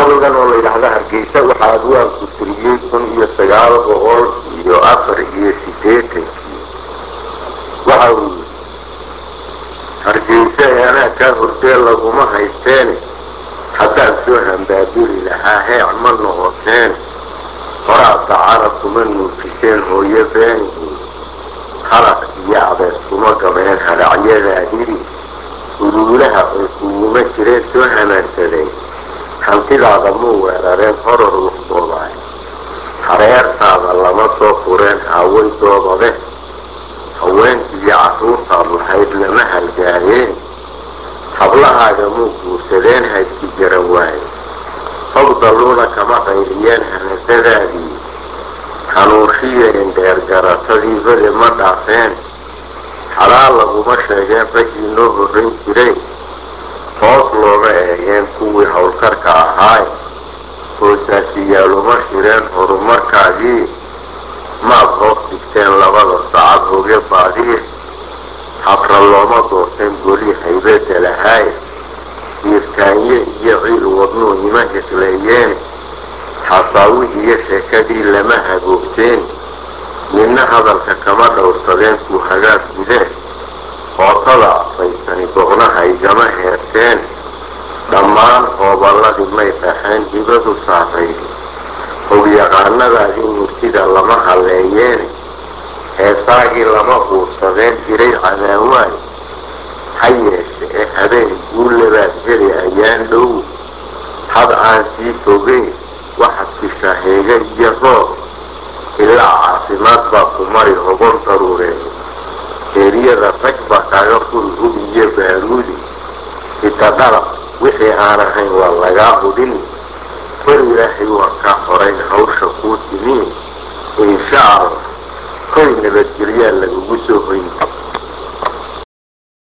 gabaygan oo la yidhaahda hargeysa waxaa adwaanku tiriyey kun iyo sagaal boqol iyo afar iyo siddeetankii waxa uu yidhi hargeysa ee anaa kaa hordee laguma haysteene haddaan soo hambaabiri lahaa heec ma noqoteen horaa dacara kuma nuujiseen hooyo beenihiin halaq iyo abees kuma gabeen hadhacyadaa hiri uruulaha ay kuguma jireen soo hamaansadeen hantidaada muu weerareen horor wuxdoodaay hareertaada lama soo fureen haaway doobade haweenkiiyo carruurtaad lahayd lama halgaadeen hablahaaga muu guursadeen haydki garan waaye hogdaluuna kama qayriyeen hanasadaadii hanuushiyeen dheergaratadii bade ma dhaafeen xalaal laguma sheegeen raggii noo horrayn jiray hoos looma eegeen kuwii howlkarka ahaay hoosaasiyaaluma shireen horumarkaagii maad hoos dhigteen labada sacad hoge baadiir habra looma doorteen goli haybadda lahaay diirtaanye iyo ciil wadnuu ima hesleeyeen xasaawihiiyo sheekadii lama hagoogteen midna hadalka kama dhowrsadeen kuu hagaag gudeen hootada afaysani doqnaha igama heerteen dhammaan hooballadii may dhaxeen hibadu saarayd howyaqaanadaadii murtida lama halleeyeen heesaagii lama uursadeen jiray cadaawaay ha yeeshe ee habeen guullabaad heli ayaan dhow had aan sii fogeyn waxaad fishaa heega iyo roob ilaa caafimaad baa ku mari hobon daruureen eeriyada rag baa kaaga furi hub iyo baaruudi itadhala wixii aan ahayn waa lagaa hudhin war ilaahay waa kaa horayn hawsha kuu timiin insha allah koy nabadgelyaa la